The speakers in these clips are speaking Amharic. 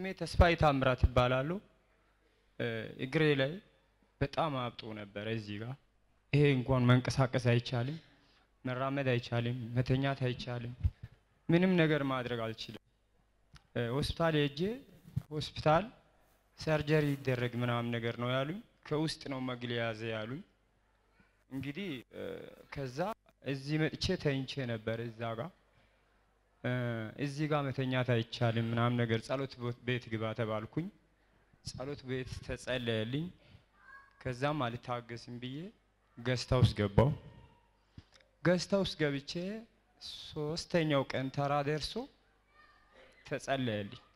ተስፋዬ ታምራት ይባላሉ። እ፣ እግሬ ላይ በጣም አብጦ ነበረ እዚህ ጋር። ይሄ እንኳን መንቀሳቀስ አይቻልም፣ መራመድ አይቻልም፣ መተኛት አይቻልም፣ ምንም ነገር ማድረግ አልችልም። እ፣ ሆስፒታል ሄጄ ሆስፒታል ሰርጀሪ ይደረግ ምናምን ነገር ነው ያሉኝ። ከውስጥ ነው መግል የያዘ ያሉኝ። እንግዲህ እ፣ ከዛ እዚህ መጥቼ ተኝቼ ነበር እዛ ጋር እ፣ እዚህ ጋር መተኛት አይቻልም ምናምን ነገር ጸሎት ቦ- ቤት ግባ ተባልኩኝ። ጸሎት ቤት ተጸለየልኝ። ከዛም አልታገስም ብዬ ገስታ ውስጥ ገባው። ገስታ ውስጥ ገብቼ ሶስተኛው ቀን ተራ ደርሶ ተጸለየልኝ።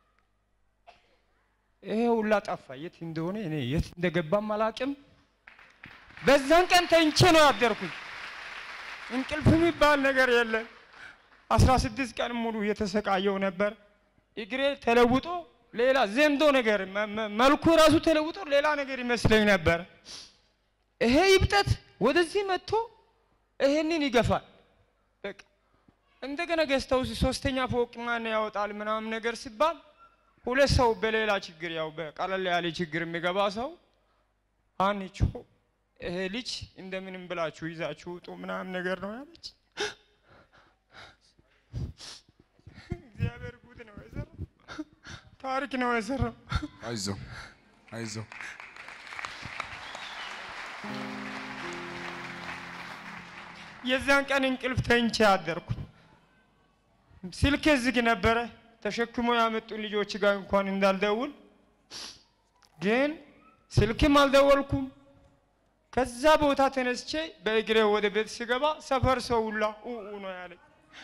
ይሄ ሁላ ጠፋ። የት እንደሆነ እኔ የት እንደገባም አላቅም። በዛን ቀን ተኝቼ ነው ያደርኩኝ። እንቅልፍ የሚባል ነገር የለም። አስራ ስድስት ቀን ሙሉ የተሰቃየው ነበር። እግሬ ተለውጦ ሌላ ዘንዶ ነገር መ- መ- መልኩ ራሱ ተለውጦ ሌላ ነገር ይመስለኝ ነበር። ይሄ ይብጠት ወደዚህ መጥቶ ይሄንን ይገፋል። በቃ እንደገና ገዝተው ሶስተኛ ፎቅ ማን ያወጣል ምናምን ነገር ሲባል ሁለት ሰው በሌላ ችግር ያው በቀለል ያለ ችግር የሚገባ ሰው አንቺ ይሄ ልጅ እንደምንም ብላችሁ ይዛችሁ ውጡ ምናምን ነገር ነው ያለች። እግዚአብሔር ጉድ ነው የሰራው፣ ታሪክ ነው የሰራው። አይዞ አይዞ የዛን ቀን እንቅልፍ ተኝቼ አደርኩ። ስልኬ ዝግ ነበረ። ተሸክሞ ያመጡ ልጆች ጋር እንኳን እንዳልደውል ግን ስልክም አልደወልኩም። ከዛ ቦታ ተነስቼ በእግሬ ወደ ቤት ስገባ ሰፈር ሰው ሁላ ኡኡ ነው ያለኝ።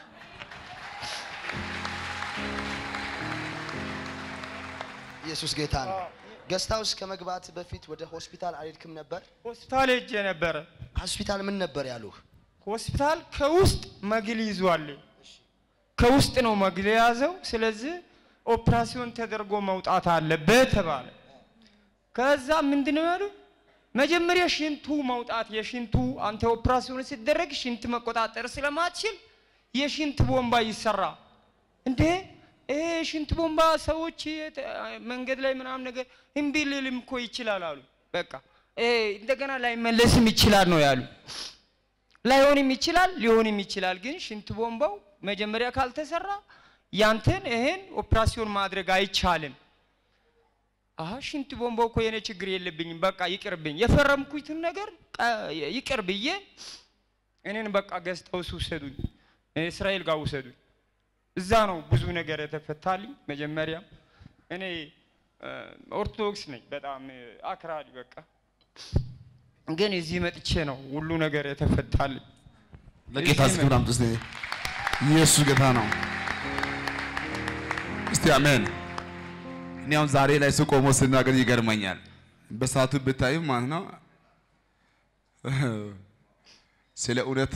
ኢየሱስ ጌታ ነው። ገስት ሃውስ ከመግባት በፊት ወደ ሆስፒታል አልሄድክም ነበር? ሆስፒታል ሄጄ ነበረ። ሆስፒታል ምን ነበር ያሉህ? ሆስፒታል ከውስጥ መግል ይዟል። ከውስጥ ነው መግል የያዘው። ስለዚህ ኦፕራሲዮን ተደርጎ መውጣት አለበት ተባለ። ከዛ ምንድነው ያሉ መጀመሪያ ሽንቱ መውጣት የሽንቱ አንተ ኦፕራሲዮን ሲደረግ ሽንት መቆጣጠር ስለማትችል የሽንት ቦምባ ይሰራ እንዴ ይሄ ሽንት ቦምባ ሰዎች የት- መንገድ ላይ ምናምን ነገር እምቢ ሊልም እኮ ይችላል አሉ። በቃ ይሄ እንደገና ላይመለስም ይችላል ነው ያሉ። ላይሆንም ይችላል ሊሆንም ይችላል። ግን ሽንት ቦምባው መጀመሪያ ካልተሰራ ያንተን ይሄን ኦፕራሲዮን ማድረግ አይቻልም። አሀ ሽንት ቦምባው እኮ የኔ ችግር የለብኝም፣ በቃ ይቅርብኝ፣ የፈረምኩትን ነገር ቀ- ይቅር ብዬ እኔን በቃ ገዝተው ውሰዱኝ፣ እስራኤል ጋር ውሰዱኝ። እዛ ነው ብዙ ነገር የተፈታልኝ። መጀመሪያም እኔ እ፣ ኦርቶዶክስ ነኝ፣ በጣም እ፣ አክራሪ በቃ ግን እዚህ መጥቼ ነው ሁሉ ነገር የተፈታልኝ። ለጌታ እስኪ ክብር አምጡ እስቲ። ኢየሱስ ጌታ ነው። እስቲ አሜን። እኔ አሁን ዛሬ ላይ ስቆሞ ስናገር ይገርመኛል። በሰዓቱ ብታዩ ማለት ነው ስለ እውነት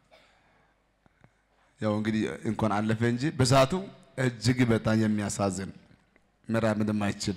ያው እንግዲህ እንኳን አለፈ እንጂ በሰዓቱ እጅግ በጣም የሚያሳዝን መራመድ የማይችል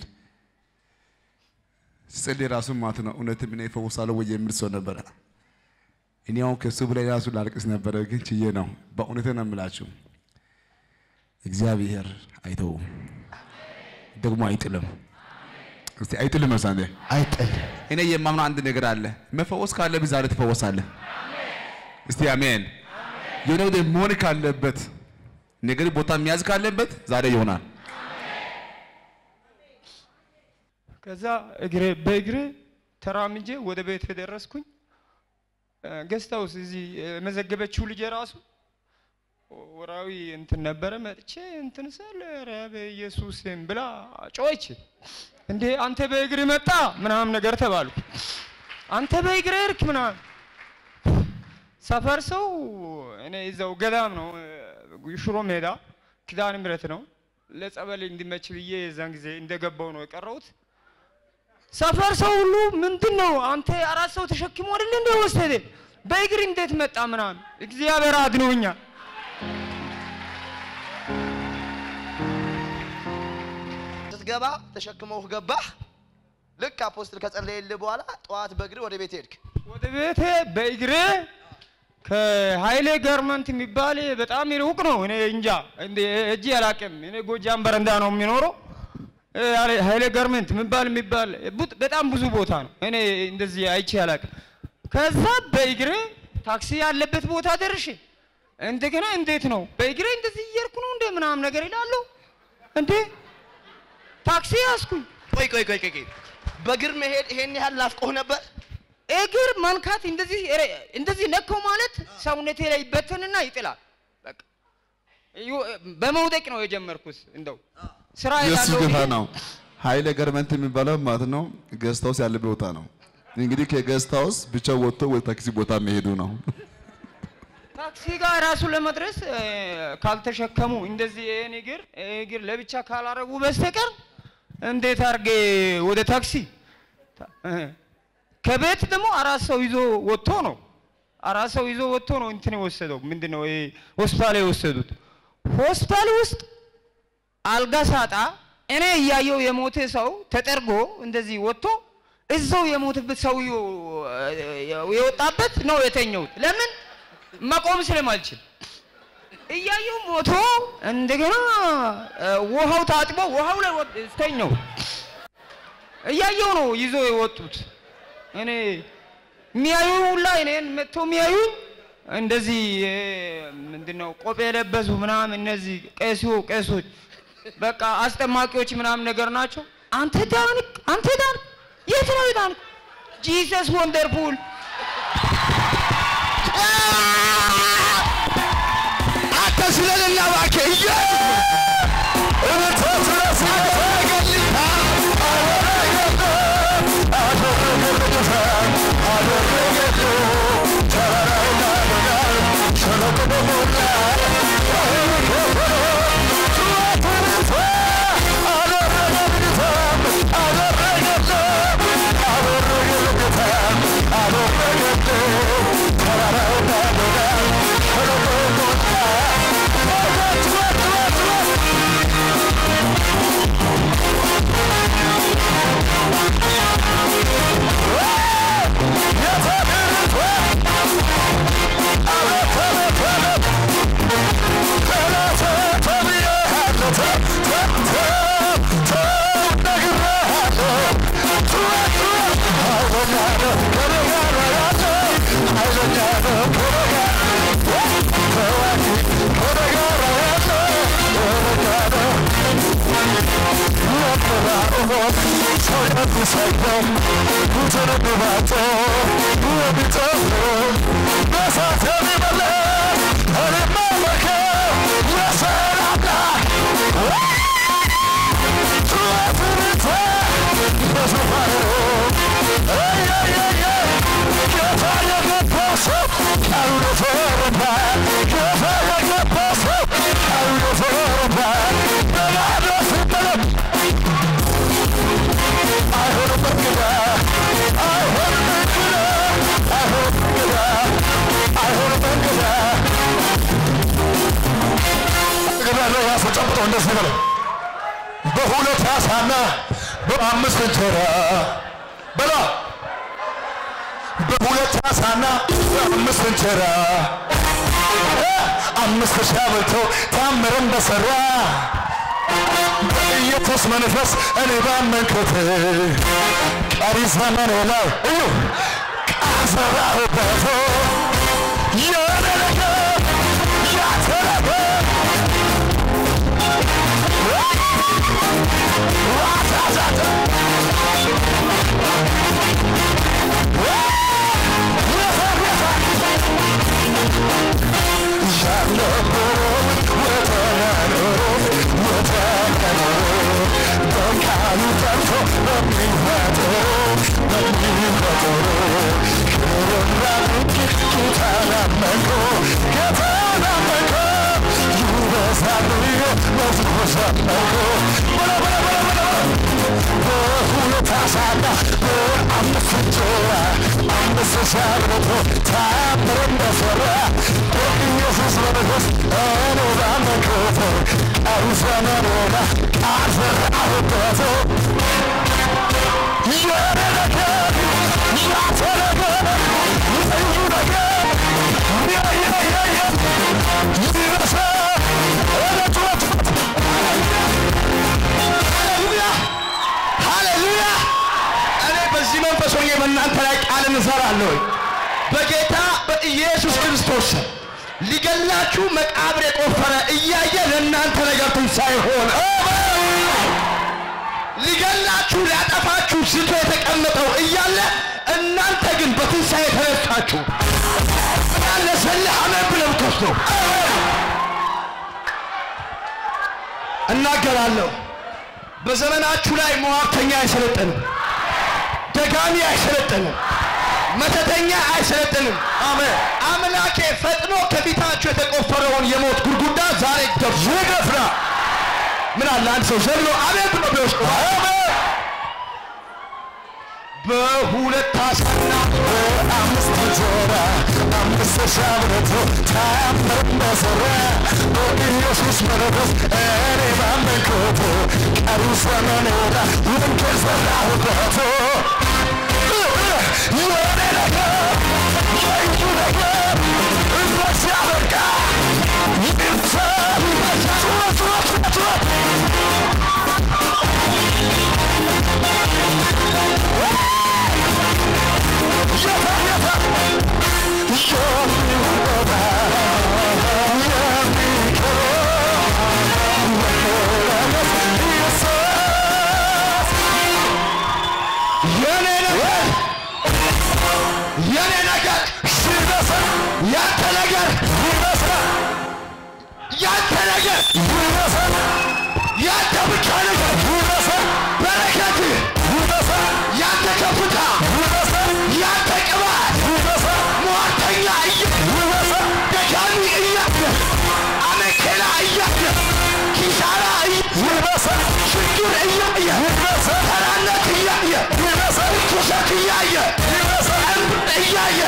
ስጸልይ ራሱ ማለት ነው እውነትም እኔ እፈወሳለሁ ወይ የሚል ሰው ነበረ። እኔ አሁን ከሱ በላይ ራሱ ላልቅስ ነበረ፣ ግን ችዬ ነው። በእውነት ነው የምላችሁ እግዚአብሔር አይተውም ደግሞ አይጥልም። እስቲ አይጥልም መሳንዴ አይጥል እኔ የማምነው አንድ ነገር አለ። መፈወስ ካለብህ ዛሬ ትፈወሳለህ። እስቲ አሜን። የሆነ ወደ መሆን ካለበት ነገር ቦታ የሚያዝ ካለበት ዛሬ ይሆናል። ከዛ እግሬ በእግሬ ተራምጄ ወደ ቤት የደረስኩኝ ገስት ሃውስ እዚህ የመዘገበችው ልጅ ራሱ ወራዊ እንትን ነበረ። መጥቼ እንትን ስል ኧረ በኢየሱስም ብላ ጮች። እንዴ አንተ በእግር መጣ ምናምን ነገር ተባልኩ። አንተ በእግር እርክ ምናምን ሰፈር ሰው እኔ እዛው ገዳም ነው እ፣ ሽሮ ሜዳ ኪዳነ ምሕረት ነው ለጸበል እንዲመች ብዬ የዛን ጊዜ እንደገባው ነው የቀረሁት። ሰፈር ሰው ሁሉ ምንድን ነው አንተ አራት ሰው ተሸክሞ አይደል እንደ ወሰደ በእግር እንዴት መጣ ምናምን። እግዚአብሔር አድኖኛል። ስትገባ ተሸክመውህ ገባህ። ልክ አፖስትል ከጸለየልህ በኋላ ጠዋት በእግር ወደ ቤት ሄድክ። ወደ ቤቴ በእግሬ ከሀይሌ ጋርመንት የሚባል በጣም ሩቅ ነው። እኔ እንጃ እንደ እጅ አላቅም። እኔ ጎጃም በረንዳ ነው የሚኖረው። እ፣ ኃይለ- ኃይለ ጋርመንት የሚባል የሚባል ቡጥ- በጣም ብዙ ቦታ ነው። እኔ እንደዚህ አይቼ አላውቅም። ከዛ በእግሬ ታክሲ ያለበት ቦታ ደርሼ እንደገና እንዴት ነው በእግሬ እንደዚህ እየሄድኩ ነው እንደ ምናምን ነገር ይላሉ። እንዴ ታክሲ ያዝኩኝ። ቆይ ቆይ ቆይ ቆይ ቆይ። በእግር መሄድ ይሄን ያህል ናፍቆህ ነበር? እግር መንካት እንደዚህ ረ- እንደዚህ ነካው ማለት ሰውነቴ ላይ ይበተንና ይጥላል። በቃ ዩ- በመውደቅ ነው የጀመርኩት። እንደው ስራ ኢየሱስ ያለው ጌታ ብዬ- ነው። ኃይለ ገርመንት የሚባለው ማለት ነው ገስት ሃውስ ያለበት ቦታ ነው። እንግዲህ ከገስት ሃውስ ብቻ ወጥቶ ወደ ታክሲ ቦታ መሄዱ ነው። ታክሲ ጋር ራሱ ለመድረስ እ፣ ካልተሸከሙ እንደዚህ ይሄን እግር ይሄ እግር ለብቻ ካላረጉ በስተቀር እንዴት አድርጌ ወደ ታክሲ እ፣ ከቤት ደግሞ አራት ሰው ይዞ ወጥቶ ነው አራት ሰው ይዞ ወጥቶ ነው እንትን የወሰደው ምንድን ነው ይሄ ሆስፒታል የወሰዱት ሆስፒታል ውስጥ አልጋ ሳጣ እኔ እያየው የሞተ ሰው ተጠርጎ እንደዚህ ወጥቶ እዛው የሞተበት ሰውዬው እ፣ የወጣበት ነው የተኘሁት። ለምን መቆም ስለማልችል እያየው ሞቶ እንደገና እ፣ ውሃው ታጥቦ ውሃው ላይ ወጥ- ተኘው። እያየው ነው ይዞ የወጡት። እኔ የሚያዩ ሁላ እኔን መጥቶ የሚያዩ እንደዚህ እ፣ ምንድነው ቆብ የለበሱ ምናምን እነዚህ ቄሲዮ ቄሶች በቃ አስጠማቂዎች ምናምን ነገር ናቸው። አንተ ዳንክ፣ አንተ ዳንክ፣ የት ነው የዳንክ? ጂሰስ ወንደርፉል አንተ ስለሌላ እባክህ እየ እንደዚህ በለው በሁለት ዓሣና በአምስት እንጀራ በላ በሁለት ዓሣና በአምስት እንጀራ አምስት ሺህ አብልቶ ታምርን በሰራ በኢየሱስ መንፈስ እኔ ባመንኩት ቀሪ ዘመኔ ላይ እዩ ቃል ዘራሁበት የኔ ነገር ያንተ ነገር ቃልን እሰራለሁ። በጌታ በኢየሱስ ክርስቶስ ስም ሊገላችሁ መቃብር የቆፈረ እያየ ለእናንተ ነገር ትንሣኤ ሆነ። ሊገላችሁ ሊያጠፋችሁ ዝቶ የተቀመጠው እያለ እናንተ ግን በትንሣኤ ተነሳችሁ። ያለ ሰልህ አሜን ብለህ ብትወስደው እናገራለሁ። በዘመናችሁ ላይ ሟርተኛ አይሰለጥንም፣ ደጋሚ አይሰለጥንም፣ መተተኛ አይሰለጥንም። አሜን። አምላኬ ፈጥኖ ከፊታችሁ የተቆፈረውን የሞት ጉድጓድ ዛሬ ደፍሮ ይደፍራ። ምን አለ አንድ ሰው ዘሎ አሜን ብሎ ቢወስድ አሜን። በሁለት አሳና በአምስት እንጀራ አምስት ሻብረቶ ታምር መሰራ በኢየሱስ መንፈስ እኔ ባመንኩት ቀሪው ዘመኔን ወንጌል ሰራሁበት። የኔ ነገር የእጁ ነገር እዚህ ሲያበቃ ይምሰል ጩኸት ጩኸት ጩኸት የኔ ነገር የኔ ነገር ሲበስል ያንተ ነገር ይበስላል። ያንተ ነገር ይበስል። ያንተ ብቻ ነገር ይበስል። በረከት ይበስል። ያንተ ከፍታ ይበስል። ያንተ ቅባት ይበስል። ሟርተኛ እያለ ደጋሚ እያለ አመኬላ እያለ ኪሳራ ይበስል። ችግር እያየ ተራነት እያየ ርኩሰት እያየ እምብጥ እያየ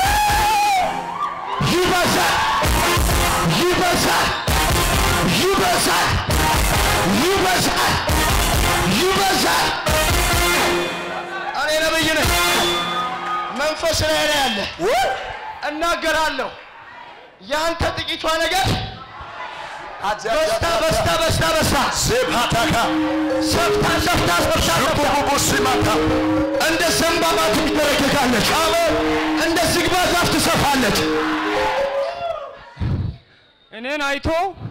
ይበዛል ይበዛል ይበዛል ይበዛል ይበዛል። እኔ ነብይ ነኝ። መንፈስ ላይ ላይ ያለ እናገራለሁ። ያንተ ጥቂቷ ነገር በስታ በስታ በስታ በስታ ሴፓታካ ሰፍታ ሰፍታ ሰፍታ ሰፍታ ቡቡቡሲማታ እንደ ዘንባባ ትንበረከካለች። እንደ ዝግባ ዛፍ ትሰፋለች። እኔን አይቶ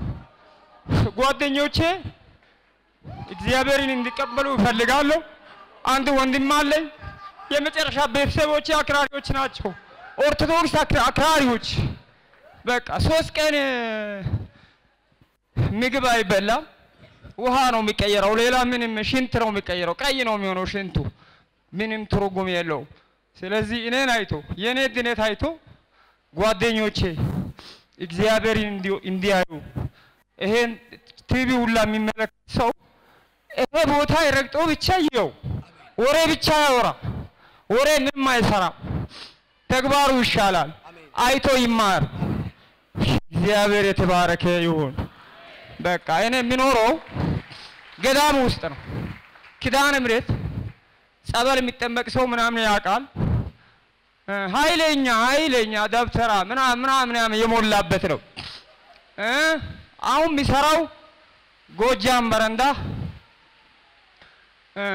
ጓደኞቼ እግዚአብሔርን እንዲቀበሉ እፈልጋለሁ። አንድ ወንድም አለኝ። የመጨረሻ ቤተሰቦቼ አክራሪዎች ናቸው። ኦርቶዶክስ አክራ- አክራሪዎች። በቃ ሶስት ቀን እ፣ ምግብ አይበላም። ውሃ ነው የሚቀየረው። ሌላ ምንም ሽንት ነው የሚቀየረው። ቀይ ነው የሚሆነው ሽንቱ። ምንም ትርጉም የለውም። ስለዚህ እኔን አይቶ የእኔ ድነት አይቶ ጓደኞቼ እግዚአብሔርን እንዲ- እንዲያዩ ይሄን ቲቪ ሁላ የሚመለከት ሰው ይሄ ቦታ ረግጦ ብቻ ይየው፣ ወሬ ብቻ ያወራ፣ ወሬ ምንም አይሰራም። ተግባሩ ይሻላል። አይቶ ይማር። እግዚአብሔር የተባረከ ይሁን። በቃ እኔ የሚኖረው ገዳም ውስጥ ነው። ኪዳነ ምሕረት ጸበል የሚጠመቅ ሰው ምናምን ያውቃል። እ፣ ኃይለኛ ኃይለኛ ደብተራ ምናምን ምናምን የሞላበት ነው። እ፣ አሁን የሚሰራው ጎጃም በረንዳ እ፣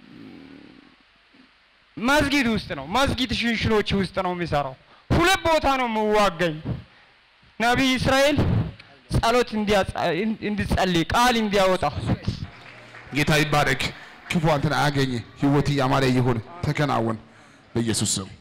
መስጊድ ውስጥ ነው። መስጊድ ሽንሽኖች ውስጥ ነው የሚሰራው። ሁለት ቦታ ነው የምዋገኝ። ነቢይ እስራኤል ጸሎት እንዲያጸ- እንዲጸልይ ቃል እንዲያወጣ ጌታ ይባረክ። ክፉ አንተን አያገኝ። ህይወት ያማረ ይሁን። ተከናወን በኢየሱስ ስም